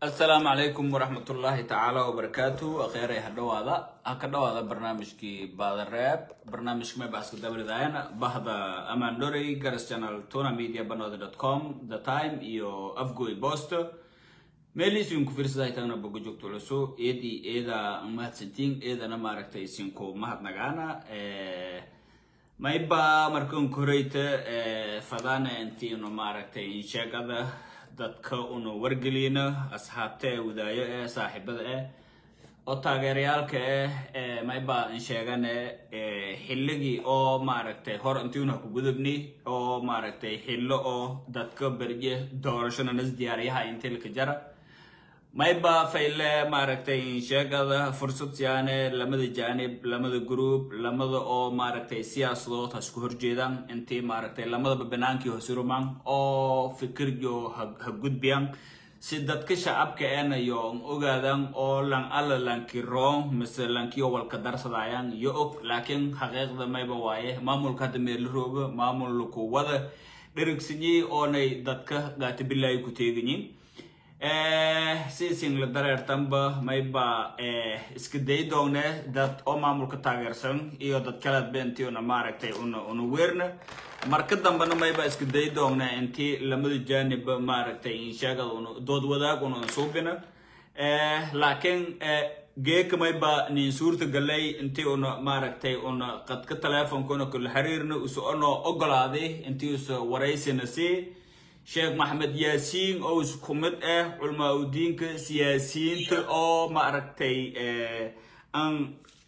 asalaamu calaykum waraxmatullaahi tacaala wabarakaatu akheeray ha dhawaada ha ka dhawaada barnaamijkii baadareeb barnaamijka mebaska dabridayana bahda amandorey garas channel tuna media banooda dot com the time iyo afgoy post meeliis idinku fiirsaday tagna boga joogto culuso eedii eeda mahadsantiin eedana maaragtay isinku mahadnagaana mayba markan koreyta fadana intiinu maaragtay insheegada dadka una wargelina asxaabta ee wadaayo ee saaxiibada eh oo taageerayaalka eh mayba insheegane xilligii oo maaragtay hor intiuna ku gudubni oo maaragtay xillo oo dadka berje doorashona nas diyaariyaha intilka jara mayba fayle maaragtay insheegada fursad siyaane lamada jaanib lamada group lamada oo maaragtay siyaasadood ha isku horjeedaan intii maaragtay lamadaba banaankii hosurumaan oo fikirjo ha gudbiyaan si dadka shacabka eena yo ogaadan oo lan alla lanki roon mise lankiyo walka darsadayaan yo og laakiin xaqiiqda mayba waaye maamulka hadda meela rooga maamulku wada dherigsanyi oonay dadka gaatibilaayi ku teeganyiin siising la dareertanba mayba iska day doone dad oo maamulka taageersan iyo dad kaleadba intii una maaragtay una una weerna marka dambena mayba iska day doone intii lamada jaanibba maaragtay insheegada una dood wadaag una suubina laakiin geeka mayba nin suurta galay intii una maaragtay una qadka teleefonkuna kula xiriirna usu onoo ogolaaday intii usa waraysina sii sheekh maxamed yaasiin oo isku mid ah culmaa udiinka siyaasiyiinta oo maaragtay aan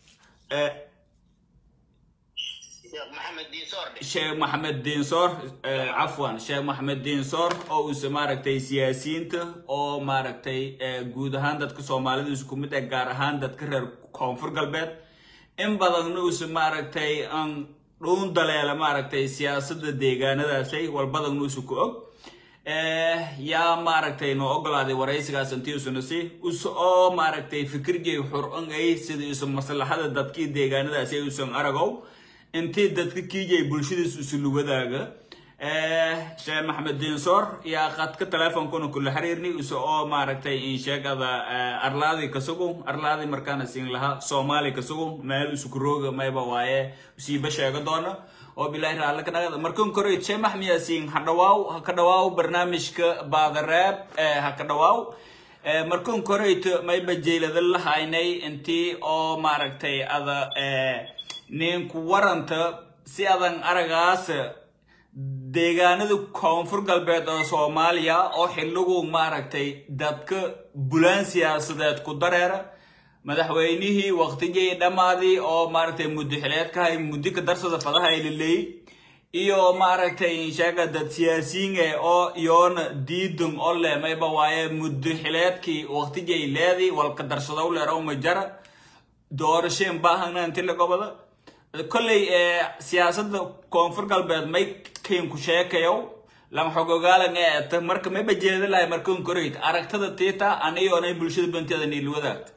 sheekh maxamed diinsoor cafwan sheekh maxamed diinsoor oo uuse maaragtay siyaasiyiinta oo maaragtay guud ahaan dadka soomaalida isku mid ah gaar ahaan dadka reer koonfur galbeed in badanna uuse maaragtay aan dhuun daleela maaragtay siyaasadda deegaanadaasay walbadanna uuse ku og yaa maaragtay noo ogolaaday waraysigaas intiisuna si usa oo maaragtay fikirjay xur-angay sida isu maslaxada dadkii deegaanadaasi usan aragow intii dadka kiijay bulshadiis usulu wadaaga sheekh maxamed diinsoor yaa qadka teleefonkuna kula xiriirni usa oo maaragtay insheegada arlaadi kasugu arlaadi markaana siin lahaa soomaali kasugu meel isuku rooga mayba waaye usiiba sheega doona oo bilaahi raalle ka dhaqada markan koray sheekh maxamed yaasiin ha dhawaaw ha ka dhawaaw barnaamijka baadareeb ha ka dhawaaw markan korayta mayba jeylada la haynay intii oo maaragtay ada ninku waranta si adan aragaas deegaanada koonfur galbeed oo soomaaliya oo xilligu maaragtay dadka bulaan siyaasadeed ku dareera madaxweynihii waqtigii dhammaadii oo maaragtay muddo xileedkahay muddo ka darsada fadaha laleeyay iyo maaragtay insheega dad siyaasiyiin eh oo iyoona diidun oo leh mayba waaye muddo xileedkii waqtigii leedii walka darsadow leerow ma jara doorasheen baahana inti la gobada kolley siyaasadda koonfur galbeed may kaynku sheekayow lan xogogaalan eeta marka mayba jeeda lahay markan koreyd aragtada tiita aniyoonay bulshada banteeda niil wadaagta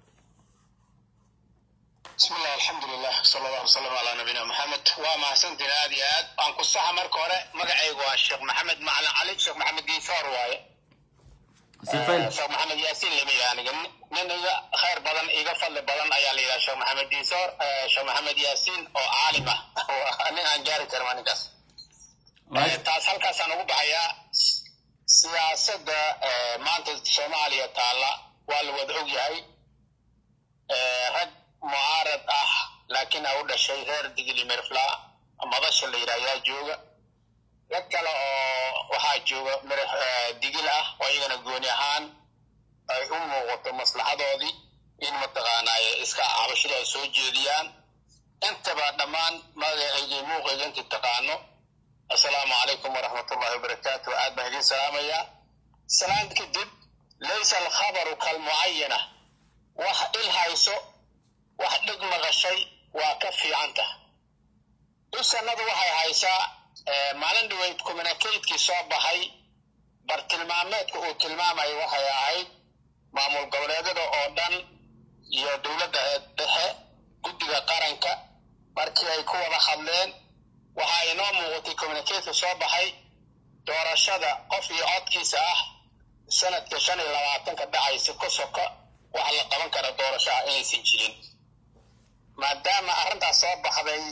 bismi illah alxamdulilah sala allahu wasalam calaa nabiyina maxamed waa mahadsantiin aad iyo aad aan ku saxa marka hore magacaygu waa sheekh maxamed macalin cali sheekh maxamed diinsoor waaye sheekh maxamed yaasiin lama yidhaha aniga nin iga khayr badan iga fadli badan ayaa la yidhaha sheekh maxamed diinsoor sheekh maxamed yaasiin oo caalim ah nin aan gaari karin waa ninkaas taas halkaasaan ugu baxayaa siyaasadda maanta soomaaliya taalla waa la wada og yahay rag mucaarad ah laakiin a u dhashay reer digili mirfla madasha la yidhaha yaa jooga rag kale oo waxaa jooga digil ah oo iyagana gooni ahaan ay u muuqato maslaxadoodii in mataqaanaaye iska cabashada ay soo jeediyaan intaba dhammaan magacaygii muuqayga intii taqaano assalaamu calaykum waraxmatullahi wabarakaatu aad baan idiin salaamayaa salaan kadib laysa alkhabaru kalmucayana wax il hayso wax dhig maqashay waa ka fiicanta isanadu waxay haysaa maalin dhaweyd communicatekii soo baxay bartilmaameedka uu tilmaamayo waxay ahayd maamul goboleedyada oo dhan iyo dowladda dhexe guddiga qaranka markii ay ku wada hadleen waxaa inoo muuqatay communicateka soo baxay doorashada qof iyo codkiisa ah sanadka shan iyo labaatanka dhacaysa ku soka wax la qaban kara doorashaha inaysan jirin maadaama arrintaas soo baxday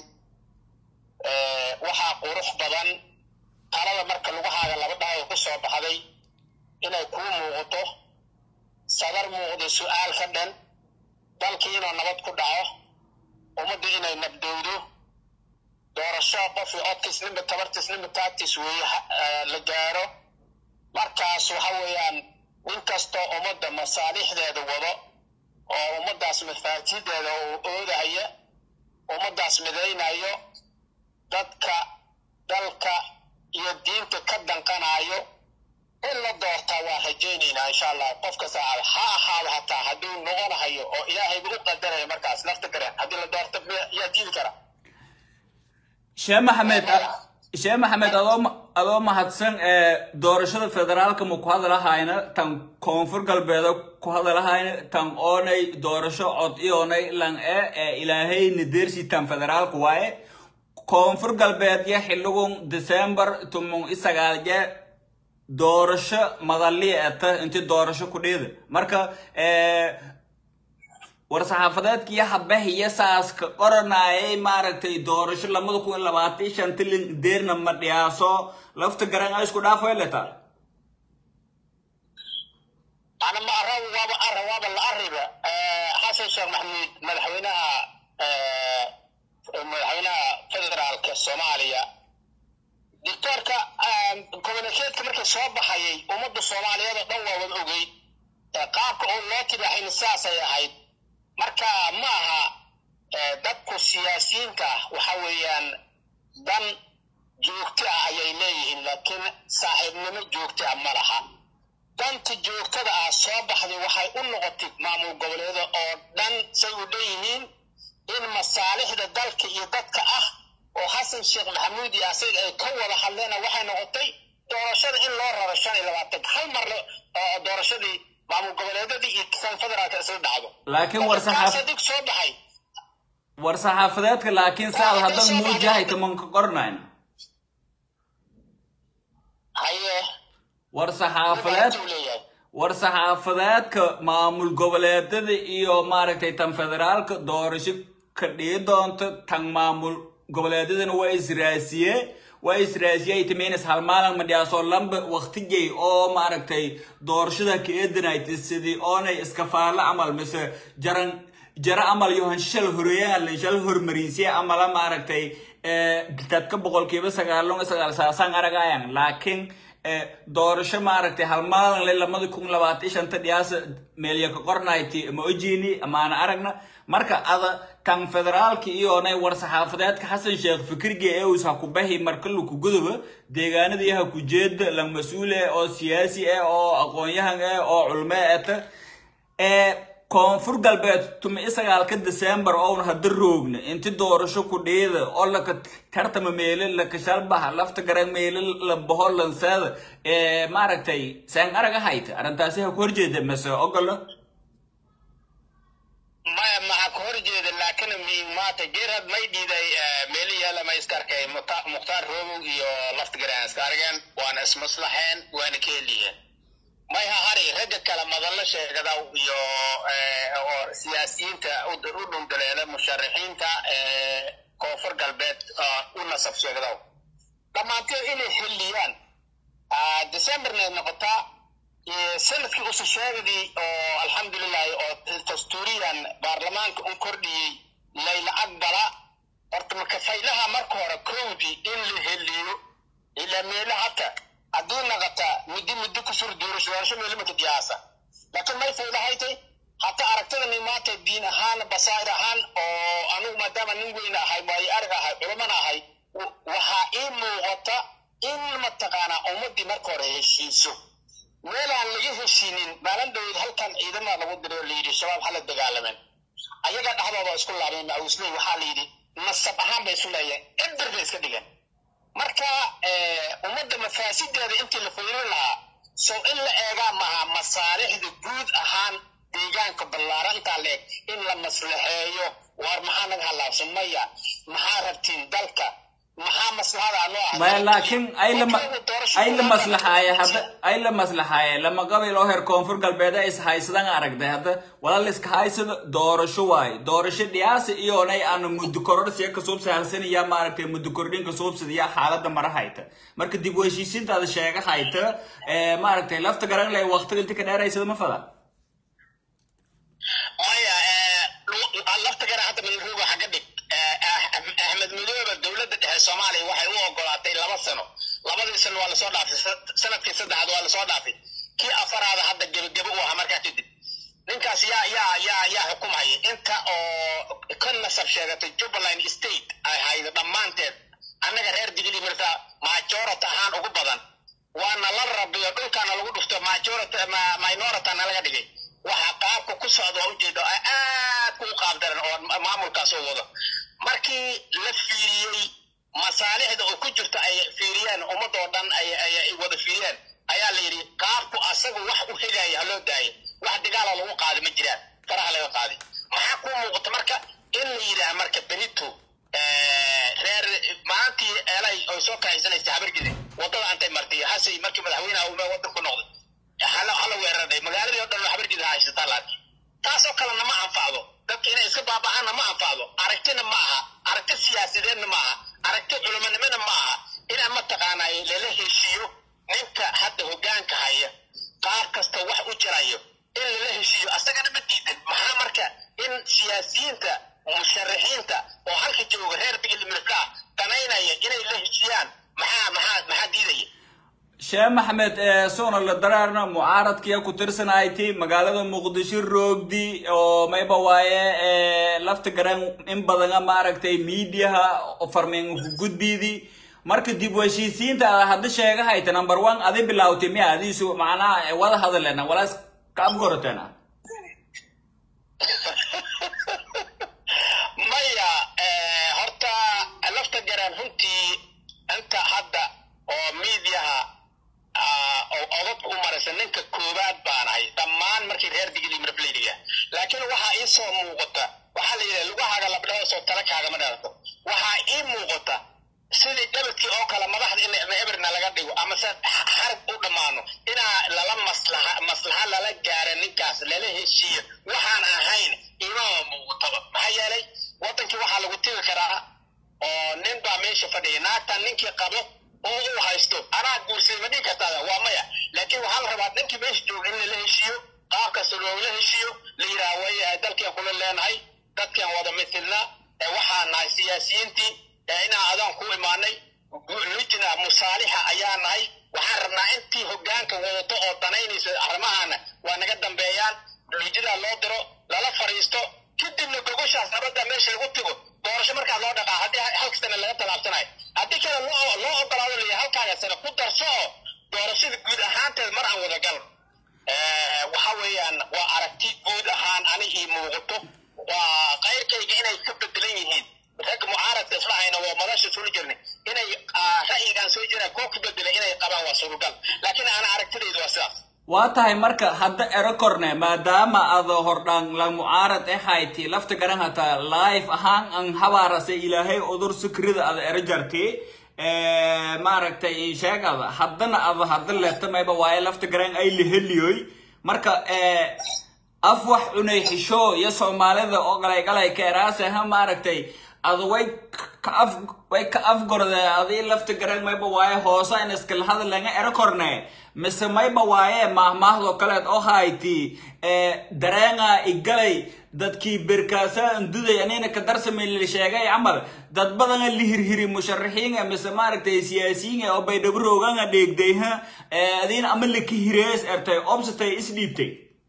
waxaa qurux badan talada marka lugahaaga laba dhahay ku soo baxday inay kuu muuqato sadar muuqdo su-aal ka dhan dalkii inuu nabad ku dhaco ummadda inay nabdowdo doorasho qofii codkiisnima tabartiisnima taagtiis weeye la gaaro markaas waxa weeyaan nin kastoo ummadda masaalixdeeda wado oo ummaddaas mafaatideeda uu oodahaya ummaddaas midaynayo dadka dalka iyo diinta ka danqanayo in la doortaa waa rajaynaynaa insha allah qofka saacada ha ahaado hataa hadduu noqonahayo oo ilaahayba u qadaraya markaas lafta gareen haddii la doorto yaa diidi kara sheekh maxamed sheekh maxamed adoo adoo mahadsan doorashada federaalka ma ku hadalahayna tan koonfur galbeeda ku hadalahayna tan oonay doorasho cod ioonay lang e ee ilaahayna deersi tan federaalka waaye koonfur galbeed ya xiligun december tumung isagaal je doorasho madali eta inti doorasho ku dhiida marka war-saxaafadeedkiyo habahiyo saaska qoranayay maaragtay doorasho lamada kun iyo labaatan shanti deerna ma dhiyaaso lafta garan a isku dhaafo letaa ana ma ara waaba ara waaba la ariba xasan sheekh maxamuud madaxweynaha madaxweynaha federaalka soomaaliya dictoorka communikeedka markii soo baxayay ummadda soomaaliyeed oo dhan waa wada ogeyd qaabka oo loo tibaaxayna sidaasay ahayd marka ma aha dadku siyaasiyiinta ah waxa weeyaan dan joogto ah ayay leeyihiin laakiin saaxiibnimo joogto ah ma laha danta joogtada ah soo baxday waxay u noqotay maamul goboleeda oo dhan say u dhanyihiin in masaalixda dalka iyo dadka ah oo xasan sheekh maxamuud iyo asaga ay ka wada hadleena waxay noqotay doorashada in loo raro shan iyo labaatan hal mar doorashadii maamul goboleedadii iyo kan federaalka isla dhacdo laakiin warsaxaadig soo baxay war-saxaafadeedka laakiin saad haddan muujahay tamanka qornayn haye war-saxaafadeed war-saxaafadeedka maamul goboleedada iyo maaragtay tan federaalka doorasho ka dhii doonto tan maamul goboleedadana waa israasiye waa israasiye ay timaynas halmaalan madhiyaasoo lamba waqtigay oo maaragtay doorashada ka eedanayta sidii oonay iskafaalo camal mise jaran jara amal yohan shal horeeyahan shal hormariisye amala maaragtay dadka boqolkiiba sagaalon sagaal saasaan aragayan laakiin doorasho maaragtay halmaalan le lamada kun labaatan shanta dhiyaasa meelya ka qornayti ma ojiini amaana aragna marka ada kan federaalka iyoonay war-saxaafadeedka xasan sheekh fikirga ee uus ha ku bahi marka laku guduba deegaanadii ha ku jeeda lang mas-uul eh oo siyaasi eh oo aqoon-yahan eh oo culme eta ee koonfur galbeed tuma isagaalka december own hada roogna inti doorasho ku dhiida oo laka tartama meele laka shalbaha lafta garan meele la baho lanseeda ee maaragtay saan araga hayta arrintaasi ha ku horjeeda mase ogolo maya maxa ka hor jeeda laakiin maata geerhad may dhiiday meeli yaala ma iska arkay mukhtaar roobow iyo laftigaraan iska argeen waana ismaslaxeen waana ka heliyeen may ha hari ragga kale madallo sheegadaw iyo oo siyaasiyiinta u dhundaleela musharaxiinta koonfur galbeed u nasab sheegadaw dhammaantood inay heliyaan decemberna noqotaa sanadkii usu sheegadii oo alxamdulilahi oo dastuuriyan baarlamaanka u kordhiyey layla aqbala horta marka faylaha marka hore kowdii in la heliyo ilaa meela hata haddii naqata muddi muddi kusur doorasho doorasho meelo maka diyaasa laakiin may faylahaytay hata aragtidani maanta diin ahaan basaa'ir ahaan oo anugu maadaama nin weyn ahay waayo arag ahay culamana ahay waxaa ii muuqata in mataqaanaa ummaddii marka hore heshiiso meelaan laga heshiinin maalin dhaweyd halkan ciidamada lagu diray oo layidhi shabaab hala dagaalameen ayaga dhexdooda isku laabeen mausley waxaa layidhi nasab ahaan bay isu leeyeen eber bay iska dhigeen marka ummadda mafaasideeda intii la fiirin lahaa sow in la eegaa maha masaalixda guud ahaan deegaanka ballaarantaa leeg in la maslaxeeyo waar maxaa naga halaabsan maya maxaa rabtiin dalka maxaa maslaxada anoo ah maya laakiin ay la ay la maslaxaaye hadda ay la maslaxaaye lama qabayl oo heer koonfur galbeed ay is haysadaan aragtay hadda walaal iska haysada doorasho waaye doorasho dhiyaasa iyoonay aan muddo korodhsiya ka suubsahalsanaya maaragtay muddo kordhin ka suubsadaya xaaladda mara hayta marka dib u heshiisiintaada sheega hayta maaragtay lafta garan leh waqtiga inta ka dheeraysada ma fada maya lafta garan hadda milruuga xagga dhig axmed madoobe dowladda dhexe soomaaliya waxay u ogolaatay laba sano labadii sano waa lasoo dhaafay sanadkii saddexaad waa lasoo dhaafay kii afaraada hadda gebagebe u ahaa markaa kadib ninkaas yaa yaa yaa yaa xukumaya inta oo ka nasab sheegatay jubbaland state ay haydo dhammaanteed annaga reer digili marka majority ahaan ugu badan waana la rabiyo dhulkaana lagu dhufto majority minority na laga dhigay waxa qaabka ku socda waa ujeeda aad ku qaabdaran oo maamulkaas oo wado markii la fiiriyey masaalixda oo ku jirta ay fiiriyeen ummadoo dhan ay wada fiiriyeen ayaa la yidhi qaabku asagu wax u hegaya ha loo daayo wax dagaala lagu qaadi ma jiraan faraha laga qaadi maxaa ku muuqata marka in la yidhaah marka berito reer maalintii eelay oy soo kaxaysanaysa habargidi waddada antay martay hasay markii madaxweynaha uu waddan ku noqday hala hala weeraray magaaladii oo dhan habargidi haysataa laakiin taasoo kalena ma anfacdo dadka inay iska baaba'aanna ma anfacdo aragtina ma aha aragti siyaasadeedna ma aha aragti culumanimana ma aha inaan mataqaanay lala heshiiyo ninka hadda hoggaanka haya qaar kasta wax u jirayo in lala heshiiyo asagana ma diidan maxaa marka in siyaasiyiinta musharaxiinta oo halka jooga reer bigil mirflaa danaynaya inay la heshiiyaan maxaa maxaa maxaa diidaya sheekh maxamed soona la daraarna mucaaradkiya ku tirsanayti magaalada muqdisho roogdi oo mayba waaye lafta garan in badana maaragtay miidiyaha farmeen ku gudbiidi marka dib u heshiisiinta ada hadda sheega hayta number one adi bilaawtay miya adiisu macnaha wada hadalena walaas ka afgorateena maya horta lafta garan runtii inta hadda oo miidiyaha odadka u maraysa ninka koowaad baanahay dhammaan markii reer digili mirflaydiga laakiin waxaa ii soo muuqata waxaa la yidhaha lugahaaga labdhahoosoo tala kaagama dhalato waxaa ii muuqata sidii dabadkii oo kale madaxda in eberna laga dhigo ama se harg u dhammaano inaa lala maslaha maslaxa lala gaara ninkaas lala heshiiyo waxaan ahayn imama muuqataba maxaa yeelay waddankii waxaa lagu tegi karaa oo nin baa meesha fadhiya naagtan ninkii qabo oo uu haysto anaa guursaday ma dhihi kartaada waa maya laakiin waxaa la rabaa ninkii meesha jooga in lala heshiiyo qaab kasta loogala heshiiyo la yidhaha way dalkian kula leenahay dadkan wada mitilna waxaa nahay siyaasiyiintii inaan adaan ku imaanay lujna musaalixa ayaa nahay waxaan rabnaa intii hoggaanka wadato oo danaynaysa arrimahaana waa naga dambeeyaan lujidaa loo diro lala fadhiisto kadibna gogoshaas nabadda meesha lagu tigo doorasho markaa loo dhaqaa haddii halkastana laga tallaabsanayo haddii kale loo loo ogolaado laya halkaaga sane ku darso oo doorashada guud ahaanteed mar aan wada gal waxa weeyaan waa aragti guud ahaan ani ii muuqato waa qayrkayga inay ka bedelan yihiin ragga mucaaradka isla hayna waa madasha sula jirnay inay ra'yigaan soo jiraan koo ka bedelay inay qabaan waa surugal laakiin ana aragtidaydu waa sidaas waa tahay marka hadda ero korne maadaama ada hordhaan la mucaarad e hayti lafta garan hataa life ahaan an habaarase ilaahay udur sukrida ada ero jarti maaragtay sheegada haddana ada hadda leetamayba waaye lafta garan ay leheliyoy marka af wax cunay xisho iyo soomaalida oo galay galay ka eraase ha maaragtay ada way ka af way ka afgorde adii lafta garan mayba waaye hoosa in iskala hadalanga ero korne mise mayba waaye maahmaahdo kaleed oo hayti dareenga igalay dadkii berkaasa anduday anina ka darsamay la sheegay camal dad badana la hirhiri musharaxiinga mise maaragtay siyaasiyiinga oo baydhabroganga dheegday ha adiina ama laka hirees ertay obsatay isdhiibtay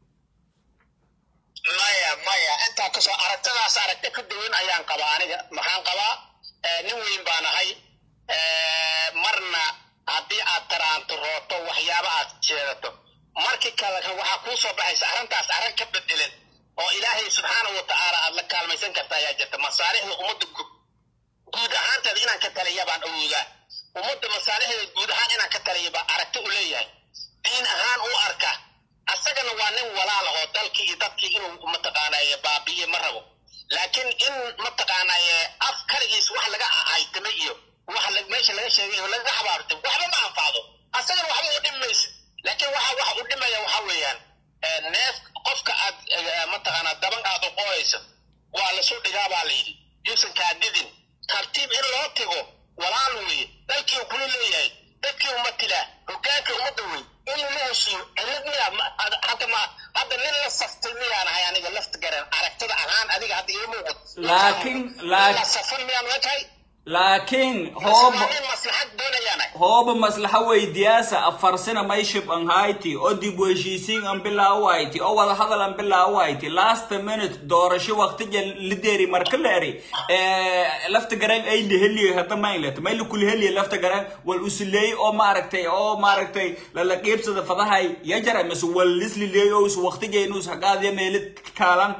maya maya intaa kasoo aragtadaas aragti ka duwan ayaan qabaa aniga maxaan qabaa nin weyn baan ahay marna haddii aad taraanto rooto waxyaaba aad jeedato markii kale waxaa kuu soo baxaysa arrintaas arrin ka bedelan oo ilaahay subxaanahu wa tacaala aad la kaalmaysan karta ayaa jirta masaalixda ummadda guud ahaanteeda inaan ka taliya baan awoodaa ummadda masaalixdeeda guud ahaan inaan ka taliya baa aragti u leeyahay diin ahaan u arka asagana waa nin walaal oo dalkii iyo dadkii inuu mataqaanaaye baabi'iye ma rabo laakiin in mataqaanaaye af kaligiis wax laga ahaytama iyo waxa la- meesha laga sheegay oo laga xabaartay waxba ma anfacdo asagana waxba u dhimi maysa laakiin waxa waxa u dhimaya waxa weeyaan eh, neef qofka aad eh, mataqaanaa daban aad u qoyayso waa lasoo dhigaa baa la yidhi yuusan kaa didin tartiib in loo tago walaal weeye dalkii uu kula leeyahay dadkii umatilaa hogaankii ummadda wey in la heshiiyo cilad miyaa ma- ad- hadda ma hadda nin la saftay miyaan ahay aniga lafta garan aragtida ahaan adiga hadda ii muuqat Laakiin- laak- la safan miyaan watahay laakiin hoob nin maslaxad doonayaanay hooba maslaxa weydiyaasa afarsina mayshib an hayti oo dib u heshiisiin an bilaaw hayti oo wada hadal an bilaaw hayti last minute doorasho waqtija lideri marka leeri lafta garan ay liheliyo hadda maynlet may lakula heliyo lafta garan wal usileey oo maaragtay oo maaragtay lala qiibsada fadahay yajara mise wal lislileey oo is waqtija inuu saqaadiya meelid kaalan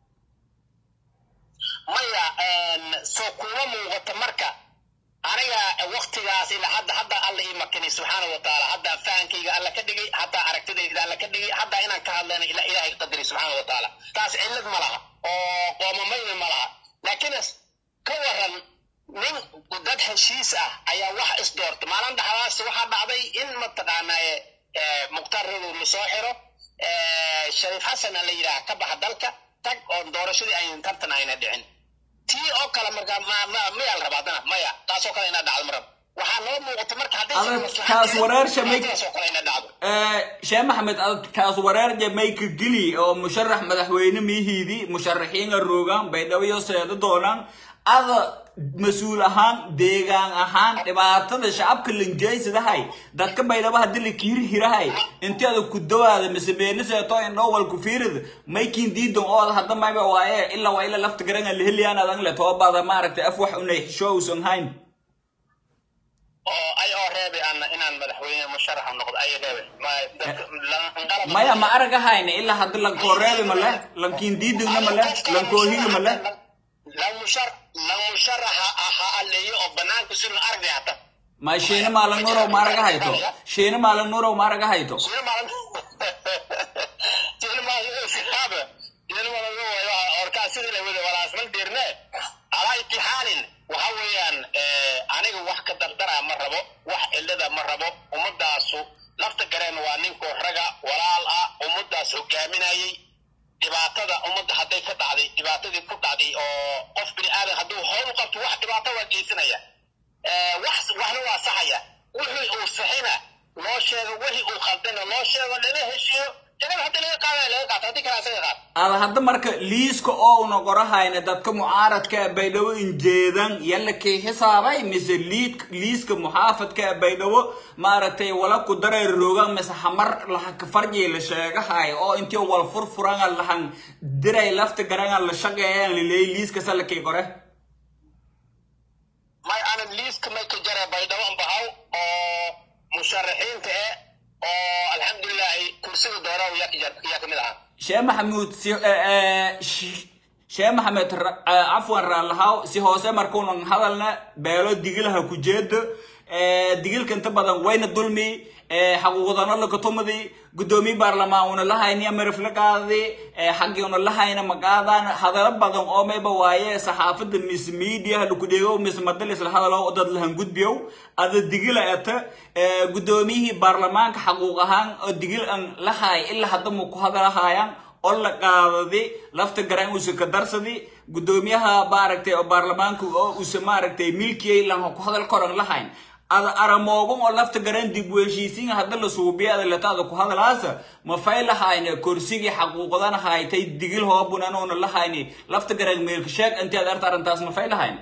maya soo kuma muuqata marka aniga waktigaas ilaa hadda hadda alla ii makinay subxaana wa tacaala hadda fahankayga alla ka dhigay hadda aragtidayda alla ka dhigay hadda inaan ka hadlayna ila ilaahay qadaray subxaana wa tacaala taas cillad ma laha oo qoomamayna ma laha laakiin ka waran nin dad heshiis ah ayaa wax isdoortay maalin dhaxdaas waxaa dhacday in mataqaanaa mukhtaar rodow lasoo xiro shariif xasana la yidhaah ka baxa dalka tag oo doorashadii aynan tartan ayna dhicin tii oo kale markaa ma- ma- mayaa la rabaa haddana maya taasoo kale inaa dhacdo marab waxaa noo muuqata marka haddii Adag, maslaxad kaas jirin, wareer shamay- taasoo kale inaa dhacdo sheekh maxamed ad kaas wareerja mayka geli oo musharax madaxweyne mihiidi musharaxiinga roogaan baydhabo seeda doonaan ada mas-uul ahaan deegaan ahaan dhibaatada shacabka lanjeysadahay dadka baydhabo hadii la kiirhirahay inti ada ku dawaada mise beenaseeto indhoo walku fiirida maykin diidan oo ada hadda mayba waaye ilaa waa ila lafta garanga laheliyaan adan le toobada maaragtay af wax unay xishowsan hayn oo ay oo reebay ana inaan madaxweyne musharaxa noqdo ay reebay Ma- dadka- lan- qalab- maya ma aragahayna ilaa hadda lankooreebi male lankiin diidagna male lankoohiga male lan mushar lan musharaxa ahaa aleeyo oo banaanka si la argay hata ma shiina maalan nurow ma araga hayto shiina maalan nurow ma araga hayto Sina malan sina malan sihaba sina malan waa orkaa sidii la wada walaasman dirne alaa itixaalin waxa weeyaan eh, aniga wax ka dardara ma rabo wax cilada ma rabo ummadaasu lafta gareen waa ninkoo raga walaal ah ummadaas hogaaminayay dhibaatada ummadda hadday ka dhacday dhibaatadii ku dhacday oo qof bini aadan hadduu howl qabto wax dhibaato waa geysanaya Eh, wax waxna waa saxaya wixii uu saxina loo sheego wixii uu khaldana loo sheego lala heshiiyo jagada hadda laga qaadaya laga qaato haddii kale asaga qaat ada hadda marka liiska oo una qorahayna dadka mucaaradka ee baydhabo injeedan yalla kii xisaabay mise liid liiska muxaafadka ee baydhabo maaragtay wala ku dareer roogan mise hamar lahaka farji la sheegahay oo intii wal furfuranga lahan diray lafta garanga la shaqeeyaan laleeyay liiska salakii qore may aanan liiska may ka jara baydhabo bahaw oo musharaxiinta eh oo alxamdulilahi kursiga doora yaa ka jar- yaa kamid ahaa sheekh maxamuud si sheekh maxamed ra- eh, cafwan raalahaw si hoose markuunan hadalna beelo digilaha ku jeedo digilka inta badan wayna dulmi eh, xaquuqdana lakatumadi gudoomiye baarlamaan una lahayni amarif la qaadadi xaggii una lahayna maqaadan hadalo badan oo mayba waaye saxaafada mis mediaha laku dheego mis madalis la hadalo oo dad lahan gudbiyow ada digila eta eh, gudoomiyihii baarlamaanka xaquuq ahaan oo digil an lahay ilaa hadda mu ku hadalahayaan oo la qaadadi lafta garan uuse ka darsadi gudoomiyaha maaragtay oo baarlamaanka oo uuse maaragtay milkiyay lan ku hadal koran lahayn ada aramoogan oo lafta garan dib u heshiisiin hadda la suubiya ada lataada ku hadalaasa ma fay lahayne korsigii xaquuqdan haytay digil hoobunan oona lahayni lafta garan meelka sheeg intii ad arta arrintaas ma fay lahayn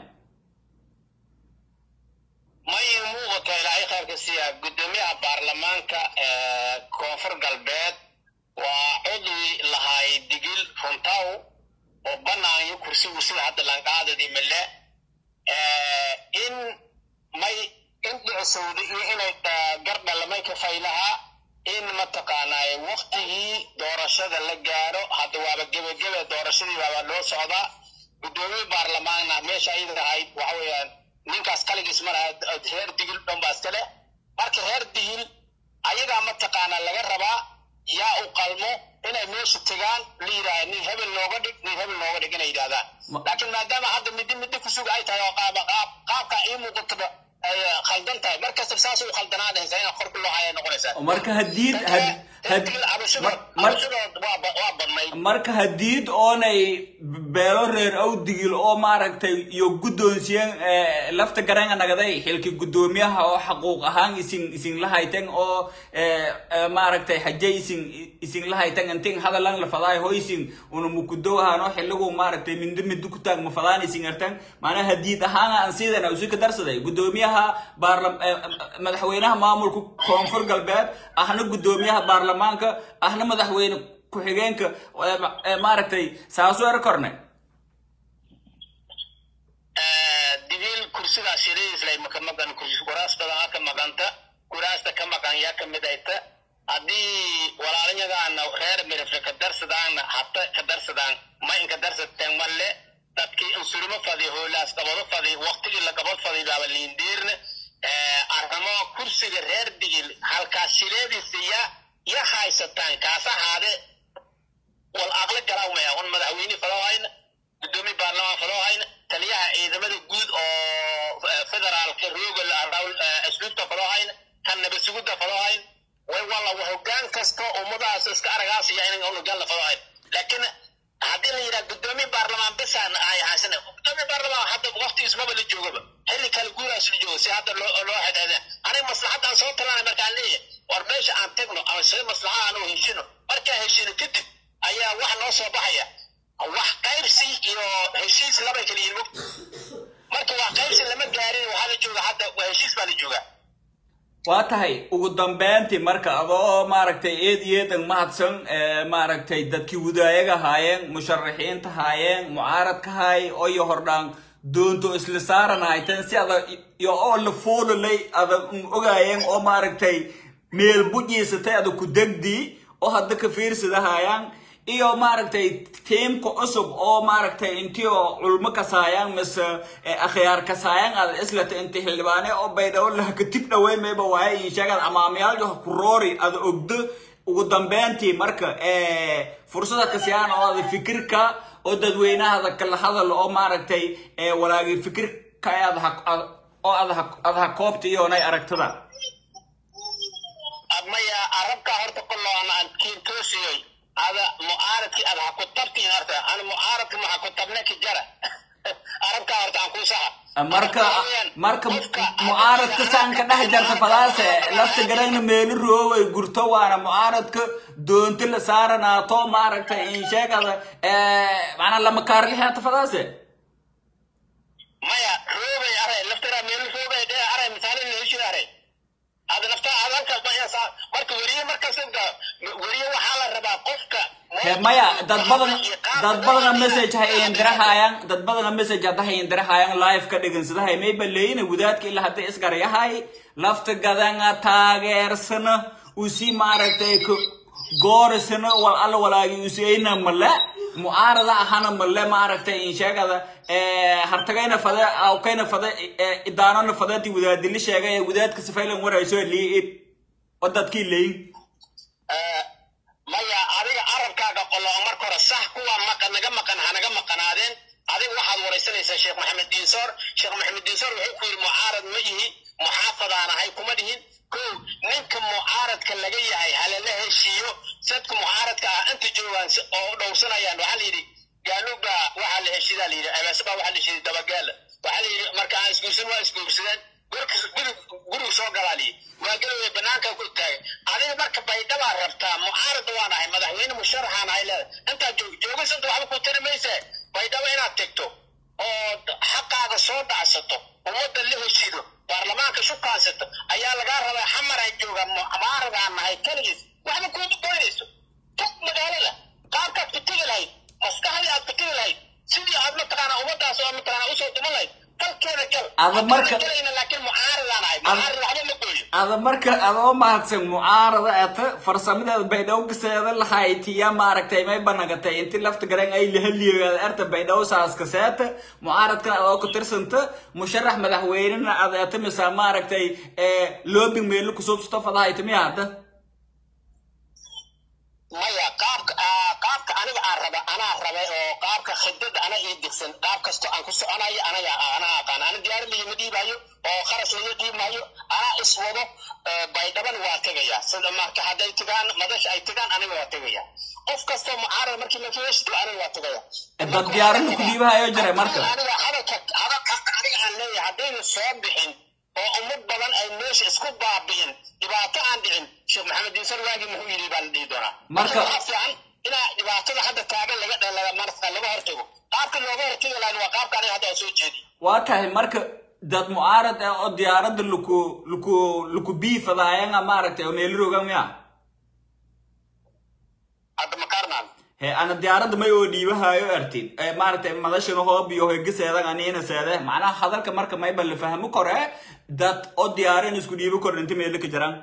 may muuqato ilaahay khayrka siiya gudoomiyaha baarlamaanka ee koonfur galbeed waa cudwi lahaay digil runtaw oo banaanyo kursigu sida hadda lanqaadadii male in may in dhicisowda iyo inay eh, gardhalamay ka faylahaa in mataqaanaaye waktigii doorashada la gaaro hadda waaba gebagebe doorashadii baaba loo socdaa gudoomiye baarlamaanna meesha ayada ahayd waxa weeyaan ninkaas kaligiis ma laha reer digil dhan baa iska leh marka reer digil ayagaa mataqaanaa laga rabaa yaa u qalmo inay meesha tegaan la yidhaahda nin hebel nooga dhig nin hebel nooga dhig inay yidhahdaan Ma- laakiin maadaama hadda middi middi ku suga ay tahay oo qaaba qaab qaabka ii muuqataba ay khaldan tahay mar kasta saas u khaldanaa dhehaysaa in korka loo haya noqonaysaa marka hadiid had- had- mar- mar- cabashadood waa ba- waa badnayd marka hadiid oonay beelo reer awdigil oo maaragtay iyo guddoonsiyeen eh, lafta garanga nagaday xilki guddoomiyaha oo xaquuq ahaan isin isin lahayten oo eh, eh, maaragtay haje isin isin lahayten intin hadalan la fadaay ho isin una mukudow ahaan oo xiligu maaragtay mindi mindi ku taag mafadaan isin artan maanaa hadiid ahaan aan sidan usi ka darsaday guddoomiyaha baarlam eh, madaxweynaha maamulka koonfur galbeed ahna guddoomiyaha baarlamaanka ahna madaxweyne ku-xigeenka ee ma- ee maaragtay saasu er korne dibiil kursidaas shiradiislay maka maqan kursi kuraas badan ka maqanta kuraasta ka maqan yaa ka mid ayta haddii walaalanyagaana reer mirifle ka darsadaanna hata ka darsadaan ma inka darsateen malle dadkii insurimo fadi hoolaas qabado fadi waqtigii la qabad fadi baaba liindiirne arrimo kursiga reer digil halkaas shiradiisa ya ya haysataan kaas ahaade wal aqli galaa maya un madaxweyne faloo hayna gudoomiye baarlamaan faloo hayna taliyaha ciidamada guud oo eh, federaalka rooga asluubta faloo hayna kan nabasugudda faloo hayna way walla wa hogaan kasta ummadahaas iska aragaasaya inan unugan la faloo hayna laakiin haddii la yidhaha gudoomiye baarlamaan besaan ay haysana gudoomiye baarlamaan hadda waqtigiis maba la joogaba xilli kale guuraas la joogo si hadda loo loo xidhiidha aniga maslaxadaan soo talanay markaan leeyahay war meesha aan tagno ama sida maslaxa aan u heshino markaan heshino kadib ayaa wax noo soo baxaya wax qaybsi iyo heshiis labay kala yihin mogta marka wax qaybsi lama gaarin waxaa la jooga hadda waa heshiis baa la joogaa waa tahay ugu dambeyntii marka adoo maaragtay eed iyo eedan mahadsan ee, maaragtay dadkii wadaayaga haayeen musharaxiinta haayeen mucaaradka haay oo iyo hordhaan doonto isla saaran hayteen si ada iyo oo la fuulalay ada un ogaayeen oo maaragtay meel bujiisatay ada ku degdii oo hadda ka fiirsada haayaan iyo maaragtay tiimka cusub oo maaragtay intii oo culmo kasaayaan mise eh, akhyaar kasaayaan aad islata inti xildhibaane oo baydhabo lahaka tib dhawey mayba waaye in sheegad amaamiyaaljo ku roori ada ogdo ugu dambeyntii marka eh, fursada kasiyaan oo ada fikirka oo dadweynahada kala hadal oo maaragtay eh, walaagi fikirka aad ha ad- oo aad ha aad ha koobta iyoonay aragtada maya arabkaa horta koloo ana aan kiin toosiyey ada mucaaradkii ada ha ku tabtiin horta ana mucaaradka ma ha ku tabne ki jara arabkaa horta aan kuu saxa marka marka mucaaradka saan ka dhex jarta fadaase lafta garayna meeli rooway gurto waana mucaaradka doonti la saaranaato maaragtay in sheegada macnaa lama kaarlixeeta fadaase maya roogay aray laftara meel roogay dhee aray misaale la heshida aray ada nafta ada halkaas ma yasaa marka weriye markaas inta weriye waxaa la rabaa qofka He, maya dad badan dad badana message ha indirahaayaan dad badana message hadda ha indirahaayaan live ka dhigansadahay mayba leeyina wadaadka ilaa hadda isgarayahay lafta gadanga taageersana usi maaragtay ku goorisana wal alla walaagi useyna male mucaarada ahana male maaragtay in sheegada hartagayna fade awkayna fade idaanona fadati wadaadili sheegay wadaadka sifaylan warayso lii oo dadkii leeyin maya adiga arabkaaga qolo marka hore sax kuwa maqa naga maqan hanaga maqanaadeen adiga waxaad waraysanaysaa sheekh maxamed diinsoor sheekh maxamed diinsoor wuxuu ku yidhi mucaarad ma yihi muxaafadaan ahay kuma dhihin ko ninka mucaaradka laga yahay halala heshiiyo sadka mucaaradka ah inta joogaan si- oo dhowrsanayaan waxaa la yidhi gaaluga waxaa la heshiidaa la yidhi abaasaba waxaa la heshiiday dabagaala waxaa la yidhi marka aan isguursan waa isguursadeen gurka guri gurigu soo galaa la yidhi waa galoway banaanka ku taagay adiga marka baydhabaa rabtaa mucaarada waan ahay madaxweyne musharaxaan ahay leedahay intaad joog joogaysanta waxba ku tari mayse baydhabo inaad tegto oo d- xaqaaga soo dhacsato ummadda la heshiido baarlamaanka shubkaansato ayaa lagaa rabaa xamar ay joogaan mucaaradaan nahay keligiis waxba kuuma goynayso tog magaalada qaabkaad ku tegi lahayd maskaxdii aad ku tegi lahayd sidii aad mataqaana ummadaas oo mataqaana usoo duman lahayd dalkeeda gal Ada marka- galayna laakiin mucaaradaan ahay mucaarad waxba ma gooyo ada marka adoo mahadsan mucaarada ata farsamadeeda baydhabo kaseeda lahaytiya maaragtay may banagatay inti lafta garan ay lahaliyogaada erta baydhabo saas kaseeta mucaaradkan adoo ku tirsanta musharax madaxweynena ada ata misa maaragtay lobing meelo kusubsato fadahayta miya hadda maya qaabka ah, qaabka aniga aan raba anaa rabay oo qaabka khidada ana ii digsan qaab kasto aan ku soconayo anaga anaa aqaan ana diyaarad lagama dhiibayo oo kharash laga dhiibmayo anaa iswado baydhaban waa tegaya sida marka hadday tigaan madasha ay tigaan aniga waa tegaya qof kastoo mucaarad markii la feeshto aniga waa tegaya dad diyaarada ku dhiibahayo jiray marka aniga hadalka hadalka aniga aan leeyahay haddaynu soo bixin oo ummad badan ay meesha isku baabi'in dhibaato aan dhicin sheekh maxamed diisan waagi muxuu yidhi baa la dhihi doonaa Marka- waxaa fiican inaa dhibaatada hadda taagan laga laga marka laga hortago qaabka looga hortagi lahayn waa qaabka aniga hadda aan soo jeedi waa tahay marka dad mucaarad ah oo diyaarada laku laku laku biifadahayan maaragtay oo meelirogan miya hadda makaarnaan he ana diyaarada may oo dhiibahayo artid Eh, maaragtay madashana hoob iyo hegeseedan aniina seede macnaha hadalka marka mayba la fahmo kore dad oo diyaaran isku dhiibo kor inta meelo ka jiraan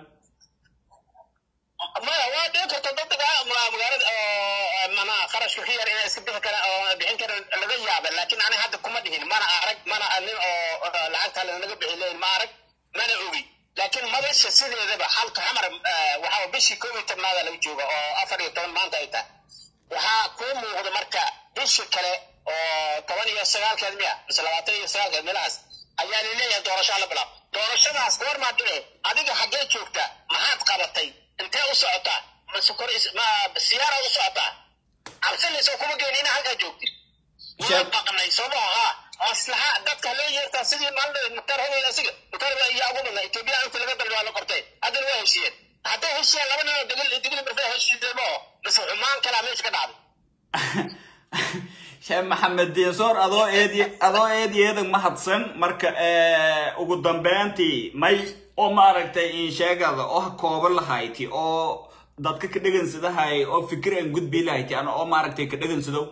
maya waa dhici karta dadka ma- magaalada oo mana kharashka ka yar inay iska bixi karaan oo bixin karaan laga yaaba laakiin ani hadda kuma dhihin mana arag mana nin oo oo lacagta lanaga bixi leyn ma arag mana ogi laakiin madasha sideedaba halka xamar eh, waxaa bishii koob iyo tobnaada laga jooga oo afar iyo toban maanta ay tahay waxaa kuu muuqda marka bishii kale oo toban iyo sagaalkeed miya mise labaatan iyo sagaalkeed meelahaas ayaa laleeyahay doorasho la bilaab doorashadaas goor maa dhici adiga xaggee joogta maxaad qabatay intee u socotaa mase kor is- ma siyaara u socotaa cabsanayso kuma geeni inaa halkaa joogtid waa Sheekh- baqnay soo maha haa maslaxa dadka loo yeertaa sidii maalin muktaar hogol asiga muktaar baa iyo ugu dhunay etoobiya inta laga dalba waa la qortay haddana waa heshiiyeen hadday heshiiyeen laba nin oo degil degil marfaa heshiisay ma oo mise xumaan kalaa meesha ka dhacday sheekh maxamed diinsoor adoo eedi adoo eedi eedan mahadsan marka eh, ugu dambeyntii may oo maaragtay in sheegada oo ha kooban lahayti oo dadka ka dhegansadahay oo fikir aan gudbi lahayti ana oo maaragtay ka dhegansado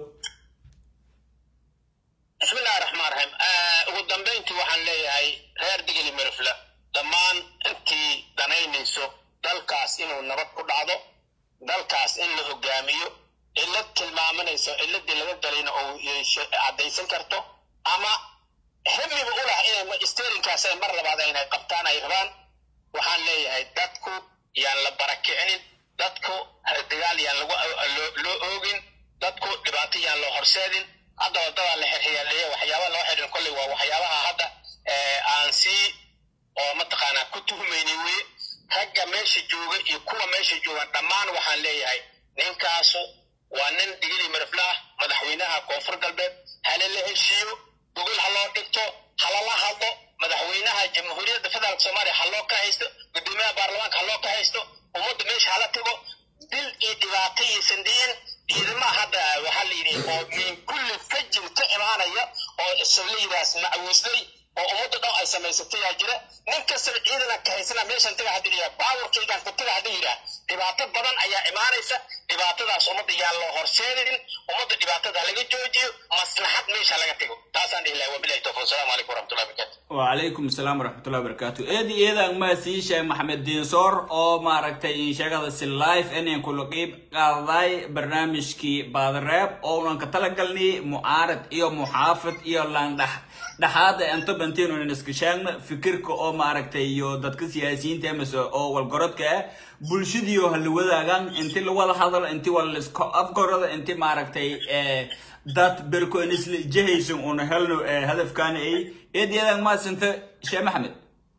bismi illahi raxmaan raxiim ugu dambayntii waxaan leeyahay reer digili mirifle dhammaan intii danaynayso dalkaas inuu nabad ku dhacdo dalkaas in la hogaamiyo cillad tilmaamanayso cilladii laga galayna oo yeeshe- caddaysan karto ama hamiba u lah inay sterinkaas ay mar labaad aynay qabtaan ay rabaan waxaan leeyahay dadku yaan la barakicinin dadku dagaal yaan lagu loo- loo oogin dadku dhibaato yaan loo horseedin hadda wadadaa la xirxiyaaleeya waxyaaba loo xidhin kolley waa waxyaabaha hadda ee, aan sii oo mataqaanaa ku tuhmayni weye ragga meesha jooga iyo kuwa meesha jooga dhammaan waxaan leeyahay ninkaasu waa nin digili mirifle ah madaxweynaha koonfur galbeed halala heshiiyo gogol ha loo dhigto halala hadlo madaxweynaha jamhuuriyadda federaalk soomaaliya ha loo ka haysto gudoomiyaha baarlamaanka ha loo ka haysto ummadda meesha hala tago dil iyo dhibaato iyo sandiyin ciidamaha hadda waxaa la yidhi oo min kulli fajin ka imaanaya oo islaydaas macwiislay oo ummadda dhan ay samaysatay yaa jira nin kastaba ciidana ka haysana meeshan taga hadii yidhaha baawarkaygaan ku taga hadii yidhaha dhibaato badan ayaa imaanaysa dhibaatadaas ummadda yaan loo horseedin ummadda dhibaatada laga joojiyo maslaxad meesha laga tago taasaan dhihi lahay wabilahi tawfiq asalaamu calaykum waraxmatullahi wabarakatu وعليكم السلام ورحمة الله وبركاته إيدي إيدا ما سيشا محمد دينصور أو ما ركتا إن شاغل سي لايف إني كل قيب قاضاي برنامج كي بعد الراب أو لان كتلقلني معارض إيو محافظ إيو لان دح دحاد أنت بنتين ونسكشان فكرك أو ما ركتا إيو دادك سياسيين تامس أو والقرد كا بلشديو هل وداغان انت اللي ولا حضر انت ولا اسكو افقرد انت ما ركتي dad berko isla jehaysan una helno hadafkaana ay eedyadaan maasanta sheekh maxamed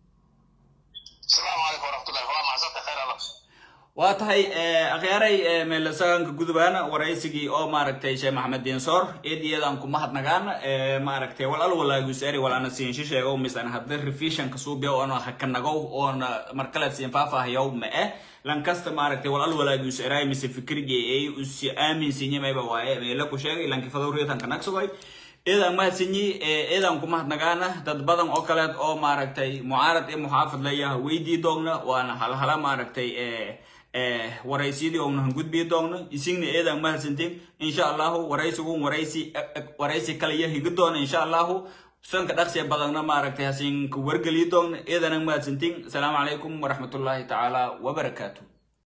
asalaamu calaykum waraxmatullahi waa macsanta khayr allah waa tahay akhyaaray meelasaganka gudubaana waraysigii oo maaragtay sheekh maxamed diinsoor eedyadaan ku mahadnagaan maaragtay wal al walaagusaari wal ana siinsho sheego misan hadda revisionka suubiya oona hakanagow oona markale siin faahfaahayow ma eh lankasta maaragtay wal al walaagusaaraay mise fikirgii ay usi aaminsinyamayba waaye meela ku sheegay lankifado reetanka nagsugoy eedaan mahadsanyi eedaan ku mahadnagaana dad badan oo kaleed oo maaragtay mucaarad iyo muxaafad leeyaha weydii doogna waana halhala maaragtay waraysyadii oona gudbii doogna isigna eedaan mahadsantiin insha allahu waraysigun waraysi waraysi kale iyo higi doona insha allahu sanka dhaqsiya badanna maaragtay hasinka wargeliyi doogna eedana mahadsantiin asalaamu calaykum waraxmatullaahi tacaala wabarakaatu